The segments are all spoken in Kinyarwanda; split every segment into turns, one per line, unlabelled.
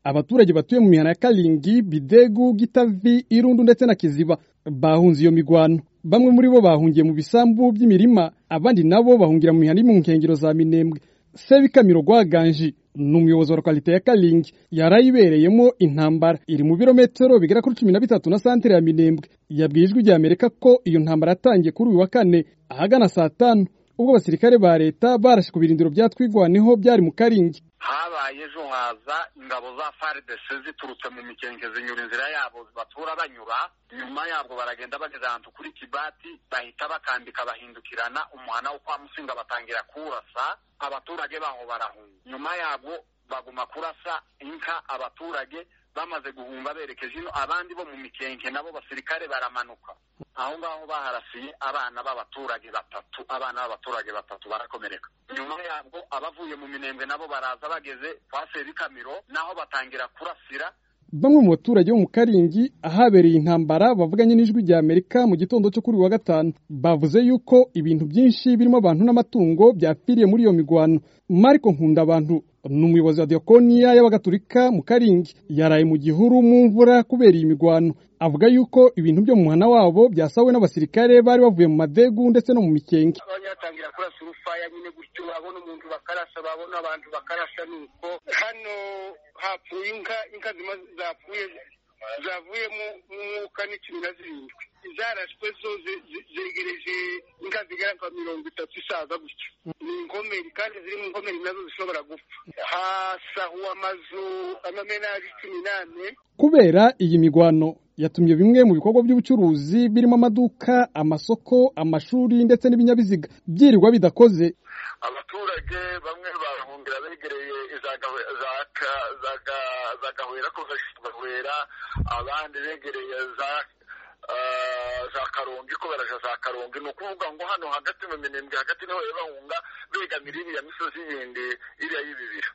Abaturage batuye mu mihana ya Kalingi, Bidegu, Gitavi, Irundu ndetse na Kiziba bahunze iyo migwano. Bamwe muri bo bahungiye mu bisambu by'imirima, abandi nabo bahungira mu mihana iri mu nkengero za Minembwe. Sebikamiro Rwaganji ni umuyobozi wa lokalite ya Kalingi yarayibereyemo intambara iri mu birometero bigera kuri cumi na bitatu na santere ya Minembwe. Yabwiye ijwi rya Amerika ko iyo ntambara yatangiye kuri uyu wa kane ahagana saa tanu ubwo abasirikare ba leta barashe ku birindiro bya Twigwaneho byari mu Karingi.
habaye ejo haza ingabo za faridese ziturutse mu mikenke zinyura inzira yabo batura banyura nyuma yabwo baragenda bageze ahantu kuri kibati bahita bakambika bahindukirana umuhana wo kwa musinga batangira kurasa abaturage baho barahunga nyuma yabwo baguma kurasa inka abaturage bamaze guhunga berekeje ino abandi bo mu mikenke nabo basirikare baramanuka aho ngaho baharasiye abana b'abaturage batatu abana b'abaturage batatu barakomereka nyuma yabwo abavuye mu minembwe nabo baraza bageze kwa Sebikamiro naho batangira kurasira
Bamwe mu baturage bo mu Karingi ahabereye intambara bavuganye n'ijwi rya Amerika mu gitondo cyo kuri uyu wa gatanu bavuze yuko ibintu byinshi birimo abantu n'amatungo byapfiriye muri iyo migwano. Mariko Nkundabantu ni umuyobozi wa Diakoniya y'Abagatulika mu Karingi yaraye mu gihuru mu mvura kubera iyi migwano. Avuga yuko ibintu byo mu muhana wabo byasawe n'abasirikare bari bavuye mu madegu ndetse no mu mikenge.
abanyatangira kurasa urufaya nyine gutyo babona umuntu bakarasa babona abantu bakarasa nuko hano hapfuye inka inka zima zapfuye zavuyemo umwuka n'icumi na zirindwi zarashwe zo ze- ze- zegereje inka zigera nka mirongo itatu isaza gutyo ni inkomeri kandi ziri mu nkomeri nazo zishobora gupfa hasahuwe amazu amamenaje cumi n'ane
Kubera iyi migwano yatumye bimwe mu bikorwa by'ubucuruzi birimo amaduka, amasoko, amashuri ndetse n'ibinyabiziga byirirwa bidakoze.
abaturage bamwe barahungira begereye za Gawe- za Ka- za Ga- za gahwera kuva gahwera abandi begereye za eh, za karongi ko baraja za karongi ni ukuvuga ngo hano hagati mu minembwe hagati niho bari bahunga begamira iriya misozi yindi iriya y'ibibira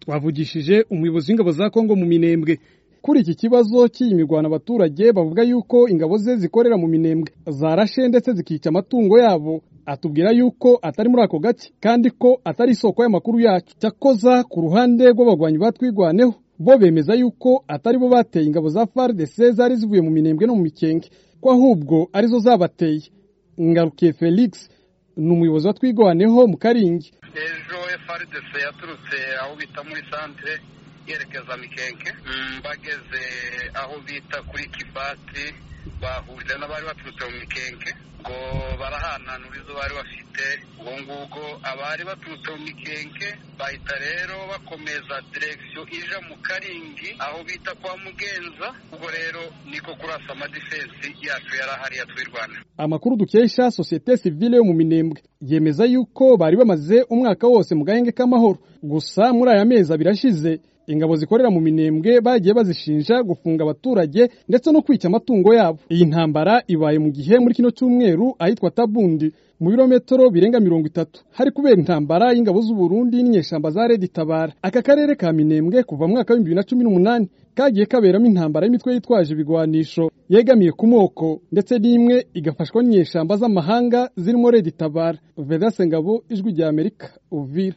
Twavugishije umuyobozi w'ingabo za Kongo mu Minembwe. Kuri iki kibazo cy'iyi migwano abaturage bavuga yuko ingabo ze zikorera mu Minembwe zarashe ndetse zikica amatungo yabo, atubwira yuko atari muri ako gace kandi ko atari isoko y'amakuru yacu. Cyakoza ku ruhande rw'abagwanyi batwigwaneho bo bemeza yuko atari bo bateye ingabo za FARDC zari zivuye mu Minembwe no mu Mikenge, ko ahubwo arizo zabateye. Ngarukiye Felix ni umuyobozi wa Twigwaneho mu Karingi.
ejo frdc yaturutse aho bita muri santere yerekeza mikenke bageze aho bita kuri kibati bahurira n'abari baturutse mu mikenke ngo barahananura izo bari bafite ubwo ngubwo abari baturutse mu mikenke bahita rero bakomeza direkisiyo ija mu karingi aho bita kwa mugenza ubwo rero niko kurasa amadifensi yacu yari ahari ya twirwana
Amakuru dukesha sosiyete sivile yo mu Minembwe yemeza yuko bari bamaze umwaka wose mu gahenge k'amahoro gusa muri aya mezi abiri ashize ingabo zikorera mu Minembwe bagiye bazishinja gufunga abaturage ndetse no kwica amatungo yabo. Iyi ntambara ibaye mu gihe muri kino cyumweru ahitwa Tabundi mu birometero birenga mirongo itatu hari kubera intambara y'ingabo z'u Burundi n'inyeshyamba za Red Tabara. Aka karere ka Minembwe kuva mu mwaka w'ibihumbi bibiri na cumi n'umunani kagiye kaberamo intambara y'imitwe yitwaje ibigwanisho yegamiye ku moko ndetse n'imwe igafashwa n'inyeshyamba z'amahanga zirimo Red Tabara. Vedaste Ngabo, Ijwi rya Amerika, Uvira.